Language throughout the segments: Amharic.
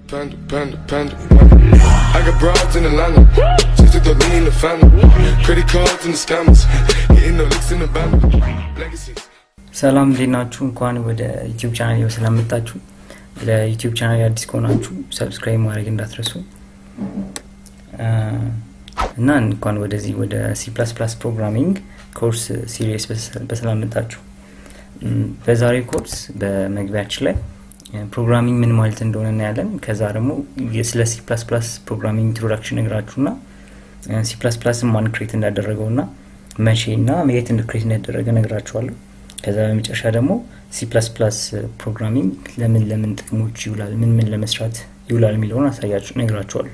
Panda, panda, panda, panda. I got broads in Atlanta. Just to throw me in the family. Credit cards and the scammers. Hitting the licks in the band. Legacies. ሰላም እንዴት ናችሁ? እንኳን ወደ ዩቲዩብ ቻናል ስለመጣችሁ ለዩቲዩብ ቻናል አዲስ ከሆናችሁ ሰብስክራይብ ማድረግ እንዳትረሱ አ፣ እና እንኳን ወደዚህ ወደ ሲ ፕላስ ፕላስ ፕሮግራሚንግ ኮርስ ሲሪየስ በሰላም መጣችሁ። እም፣ በዛሬው ኮርስ በመግቢያችን ላይ ፕሮግራሚንግ ምን ማለት እንደሆነ እናያለን። ከዛ ደግሞ ስለ ሲ ፕላስ ፕላስ ፕሮግራሚንግ ኢንትሮዳክሽን ነግራችሁና ሲ ፕላስ ፕላስ ማን ክሬት እንዳደረገው ና መቼ ና የት ክሬት እንዳደረገ ነግራችኋለሁ። ከዛ በመጨረሻ ደግሞ ሲ ፕላስ ፕላስ ፕሮግራሚንግ ለምን ለምን ጥቅሞች ይውላል፣ ምን ምን ለመስራት ይውላል የሚለውን አሳያችሁ ነግራችኋለሁ።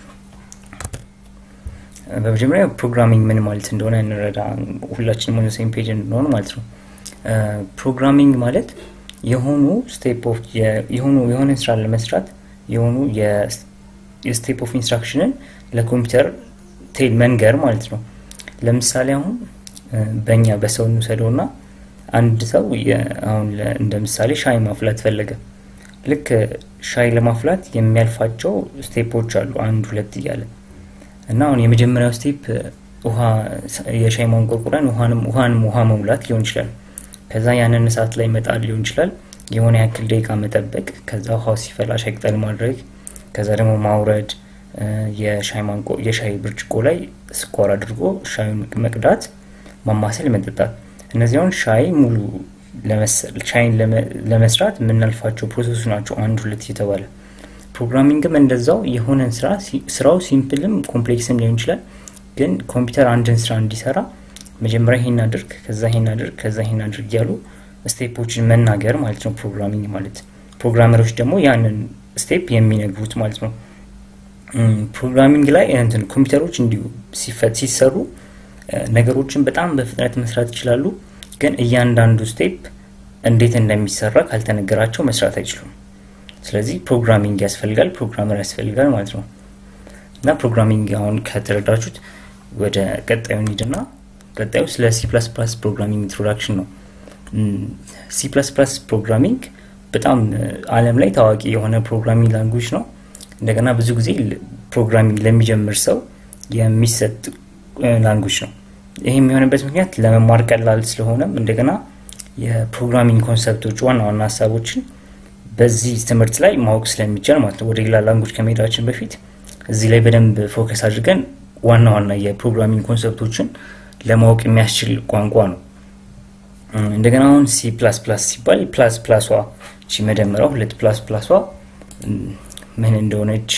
በመጀመሪያ ፕሮግራሚንግ ምን ማለት እንደሆነ እንረዳ፣ ሁላችንም ወደ ሴም ፔጅ እንድንሆን ማለት ነው። ፕሮግራሚንግ ማለት የሆኑ ስቴፕ ኦፍ የሆኑ የሆነ ስራ ለመስራት የሆኑ የስቴፕ ኦፍ ኢንስትራክሽንን ለኮምፒውተር ቴል መንገር ማለት ነው። ለምሳሌ አሁን በእኛ በሰው እንውሰደው ና አንድ ሰው የ- አሁን ለ- እንደ ምሳሌ ሻይ ማፍላት ፈለገ። ልክ ሻይ ለማፍላት የሚያልፋቸው ስቴፖች አሉ፣ አንድ ሁለት እያለ እና አሁን የመጀመሪያው ስቴፕ ውሃ የሻይ ማንቆርቆሪያን ውሃንም ውሃንም ውሃ መሙላት ሊሆን ይችላል። ከዛ ያንን እሳት ላይ መጣል ሊሆን ይችላል። የሆነ ያክል ደቂቃ መጠበቅ፣ ከዛ ውሃው ሲፈላ ሻይ ቅጠል ማድረግ፣ ከዛ ደግሞ ማውረድ፣ እ፣ የሻይ ማንቆ የሻይ ብርጭቆ ላይ ስኳር አድርጎ ሻዩን መቅዳት፣ ማማሰል፣ መጠጣት። እነዚህ አሁን ሻይ ሙሉ ለመሰል ሻይን ለመ- ለመስራት የምናልፋቸው ፕሮሰሶች ናቸው፣ አንድ ሁለት የተባለ ፕሮግራሚንግም እንደዛው የሆነን ስራ ሲ- ስራው ሲምፕልም ኮምፕሌክስም ሊሆን ይችላል። ግን ኮምፒውተር አንድን ስራ እንዲሰራ መጀመሪያ ይሄን አድርግ፣ ከዛ ይሄን አድርግ፣ ከዛ ይሄን አድርግ እያሉ ስቴፖችን መናገር ማለት ነው ፕሮግራሚንግ ማለት። ፕሮግራመሮች ደግሞ ያንን ስቴፕ የሚነግሩት ማለት ነው። እም፣ ፕሮግራሚንግ ላይ እንትን ኮምፒውተሮች እንዲሁ ሲፈት ሲሰሩ እ፣ ነገሮችን በጣም በፍጥነት መስራት ይችላሉ። ግን እያንዳንዱ ስቴፕ እንዴት እንደሚሰራ ካልተነገራቸው መስራት አይችሉም። ስለዚህ ፕሮግራሚንግ ያስፈልጋል፣ ፕሮግራመር ያስፈልጋል ማለት ነው። እና ፕሮግራሚንግ አሁን ከተረዳችሁት ወደ ቀጣዩ እንሂድና ቀጣዩ ስለ ሲ ፕላስ ፕላስ ፕሮግራሚንግ ኢንትሮዳክሽን ነው። ሲ ፕላስ ፕላስ ፕሮግራሚንግ በጣም እ፣ ዓለም ላይ ታዋቂ የሆነ ፕሮግራሚንግ ላንጉጅ ነው። እንደገና ብዙ ጊዜ ል- ፕሮግራሚንግ ለሚጀምር ሰው የሚሰጥ ላንጉጅ ነው። ይህ የሚሆንበት ምክንያት ለመማር ቀላል ስለሆነም እንደገና የፕሮግራሚንግ ኮንሰፕቶች ዋና ዋና ሀሳቦችን በዚህ ትምህርት ላይ ማወቅ ስለሚቻል ማለት ነው። ወደ ሌላ ላንጉጅ ከመሄዳችን በፊት እዚህ ላይ በደንብ ፎከስ አድርገን ዋና ዋና የፕሮግራሚንግ ኮንሰፕቶችን ለማወቅ የሚያስችል ቋንቋ ነው። እም፣ እንደገና አሁን ሲ ፕላስ ፕላስ ሲባል ፕላስ ፕላሷ እቺ መደመሪያው ሁለት ፕላስ ፕላሷ እም፣ ምን እንደሆነች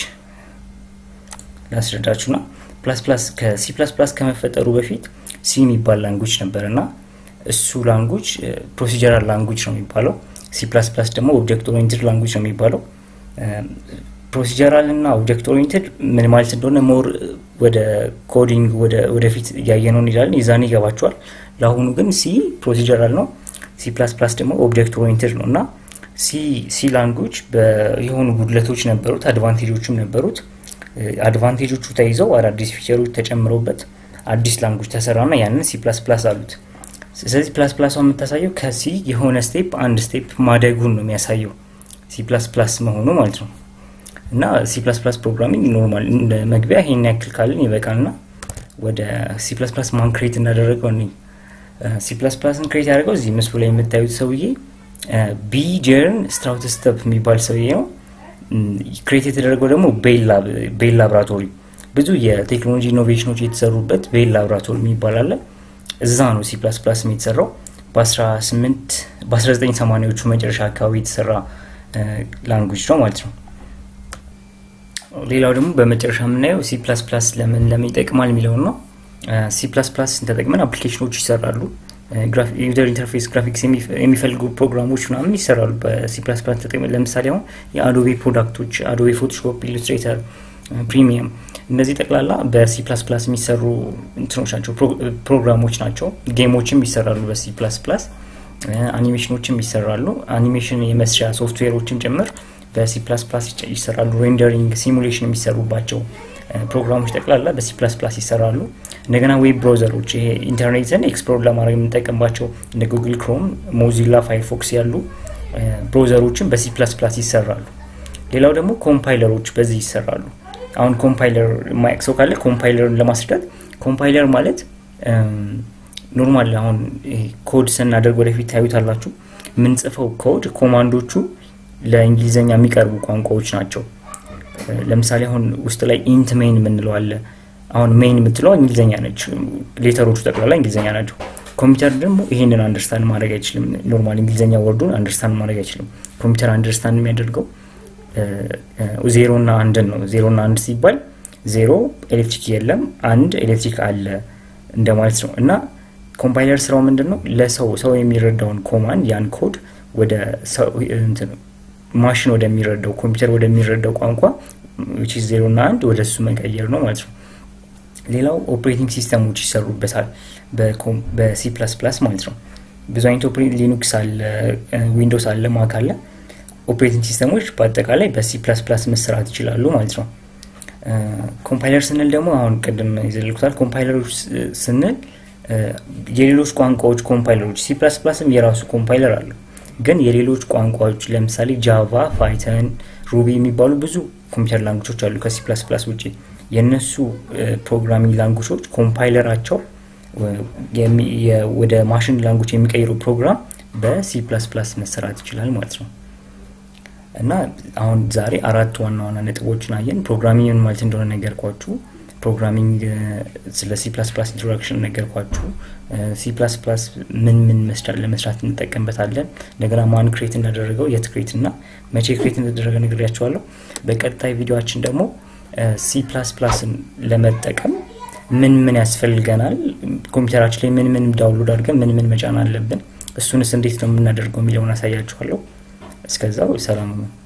ላስረዳችሁና ፕላስ ፕላስ ከሲ ፕላስ ፕላስ ከመፈጠሩ በፊት ሲ የሚባል ላንጉጅ ነበር እና እሱ ላንጉጅ ፕሮሲጀራል ላንጉጅ ነው የሚባለው። ሲ ፕላስ ፕላስ ደግሞ ኦብጀክት ኦሪየንትድ ላንጉጅ ነው የሚባለው። ፕሮሲጀራል እና ኦብጀክት ኦሪየንትድ ምን ማለት እንደሆነ ሞር ወደ ኮዲንግ ወደፊት እያየነው እንሄዳለን፣ የዛኔ ይገባቸዋል። ለአሁኑ ግን ሲ ፕሮሲጀራል ነው፣ ሲ ፕላስ ፕላስ ደግሞ ኦብጀክት ኦሪየንትድ ነው እና ሲ ሲ ላንጉጅ የሆኑ ጉድለቶች ነበሩት፣ አድቫንቴጆችም ነበሩት። አድቫንቴጆቹ ተይዘው አዳዲስ ፊቸሮች ተጨምረውበት አዲስ ላንጉጅ ተሰራና ያንን ሲ ፕላስ ፕላስ አሉት። ስለዚህ ፕላስ ፕላሷ የምታሳየው ከሲ የሆነ ስቴፕ አንድ ስቴፕ ማደጉን ነው የሚያሳየው ሲ ፕላስ ፕላስ መሆኑ ማለት ነው። እና ሲ ፕላስ ፕላስ ፕሮግራሚንግ ኖርማል እንደ መግቢያ ይሄን ያክል ካልን ይበቃልና ወደ ሲ ፕላስ ፕላስ ማን ክሬት እንዳደረገው እኔ ሲ ፕላስ ፕላስን ክሬት ያደረገው እዚህ ምስሉ ላይ የምታዩት ሰውዬ ቢ ጀርን ስትራውትስተፕ የሚባል ሰውዬ ነው። ክሬት የተደረገው ደግሞ ቤል ላብራቶሪ ብዙ የቴክኖሎጂ ኢኖቬሽኖች የተሰሩበት ቤል ላብራቶሪ የሚባል አለ። እዛ ነው ሲ ፕላስ ፕላስ የተሰራው በ18 በ1980ዎቹ መጨረሻ አካባቢ የተሰራ ላንጉጅ ነው ማለት ነው። ሌላው ደግሞ በመጨረሻ የምናየው ሲ ፕላስ ፕላስ ለምን ለምን ይጠቅማል የሚለውን ነው። ሲ ፕላስ ፕላስን ተጠቅመን አፕሊኬሽኖች ይሰራሉ። ዩዘር ኢንተርፌስ ግራፊክስ የሚፈልጉ ፕሮግራሞች ምናምን ይሰራሉ በሲ ፕላስ ፕላስ ተጠቅመን። ለምሳሌ አሁን የአዶቤ ፕሮዳክቶች አዶቤ ፎቶሾፕ፣ ኢሉስትሬተር፣ ፕሪሚየም እነዚህ ጠቅላላ በሲ ፕላስ ፕላስ የሚሰሩ እንትኖች ናቸው፣ ፕሮግራሞች ናቸው። ጌሞችም ይሰራሉ በሲ ፕላስ ፕላስ፣ አኒሜሽኖችም ይሰራሉ። አኒሜሽን የመስሪያ ሶፍትዌሮችም ጭምር በሲ ፕላስ ፕላስ ይሰራሉ። ሬንደሪንግ፣ ሲሙሌሽን የሚሰሩባቸው ፕሮግራሞች ጠቅላላ በሲ ፕላስ ፕላስ ይሰራሉ። እንደገና ዌብ ብራውዘሮች ይሄ ኢንተርኔትን ኤክስፕሎር ለማድረግ የምንጠቀምባቸው እንደ ጉግል ክሮም፣ ሞዚላ፣ ፋይርፎክስ ያሉ ብራውዘሮችን በሲ ፕላስ ፕላስ ይሰራሉ። ሌላው ደግሞ ኮምፓይለሮች በዚህ ይሰራሉ። አሁን ኮምፓይለር ማያቅ ሰው ካለ ኮምፓይለርን ለማስረዳት ኮምፓይለር ማለት ኖርማል አሁን ኮድ ስናደርግ ወደፊት ታዩታላችሁ። የምንጽፈው ኮድ ኮማንዶቹ ለእንግሊዝኛ የሚቀርቡ ቋንቋዎች ናቸው። ለምሳሌ አሁን ውስጥ ላይ ኢንት ሜን የምንለው አለ። አሁን ሜን የምትለው እንግሊዝኛ ነች። ሌተሮቹ ጠቅላላ እንግሊዝኛ ናቸው። ኮምፒውተር ደግሞ ይሄንን አንደርስታንድ ማድረግ አይችልም። ኖርማል እንግሊዝኛ ወርዱን አንደርስታንድ ማድረግ አይችልም። ኮምፒውተር አንደርስታንድ የሚያደርገው ዜሮ እና አንድን ነው። ዜሮ እና አንድ ሲባል ዜሮ ኤሌክትሪክ የለም፣ አንድ ኤሌክትሪክ አለ እንደማለት ነው እና ኮምፓይለር ስራው ምንድን ነው? ለሰው ሰው የሚረዳውን ኮማንድ ያን ኮድ ወደ ማሽን ወደሚረዳው ኮምፒውተር ወደሚረዳው ቋንቋ ዜሮ እና አንድ ወደ እሱ መቀየር ነው ማለት ነው። ሌላው ኦፕሬቲንግ ሲስተሞች ይሰሩበታል በሲ ፕላስ ፕላስ ማለት ነው። ብዙ አይነት ሊኑክስ አለ፣ ዊንዶውስ አለ፣ ማክ አለ። ኦፕሬቲንግ ሲስተሞች በአጠቃላይ በሲ ፕላስ ፕላስ መሰራት ይችላሉ ማለት ነው። ኮምፓይለር ስንል ደግሞ አሁን ቅድም ይዘልኩታል። ኮምፓይለሮች ስንል የሌሎች ቋንቋዎች ኮምፓይለሮች ሲ ፕላስ ፕላስም የራሱ ኮምፓይለር አለው። ግን የሌሎች ቋንቋዎች ለምሳሌ ጃቫ፣ ፓይተን፣ ሩቢ የሚባሉ ብዙ ኮምፒውተር ላንጉጆች አሉ ከሲ ፕላስ ፕላስ ውጭ። የእነሱ ፕሮግራሚንግ ላንጉጆች ኮምፓይለራቸው ወደ ማሽን ላንጉጅ የሚቀይረው ፕሮግራም በሲ ፕላስ ፕላስ መሰራት ይችላል ማለት ነው። እና አሁን ዛሬ አራት ዋና ዋና ነጥቦችን አየን። ፕሮግራሚንግ ማለት እንደሆነ ነገርኳችሁ። ፕሮግራሚንግ ስለ ሲ ፕላስ ፕላስ ኢንትሮዳክሽን ነገርኳችሁ። ሲ ፕላስ ፕላስ ምን ምን ለመስራት እንጠቀምበታለን፣ እንደገና ማን ክሬት እንዳደረገው የት ክሬት እና መቼ ክሬት እንደተደረገ ነግሬያቸዋለሁ። በቀጣይ ቪዲዮችን ደግሞ ሲ ፕላስ ፕላስን ለመጠቀም ምን ምን ያስፈልገናል፣ ኮምፒውተራችን ላይ ምን ምን ዳውንሎድ አድርገን ምን ምን መጫን አለብን፣ እሱንስ እንዴት ነው የምናደርገው የሚለውን አሳያችኋለሁ። እስከዛው ሰላም ነው።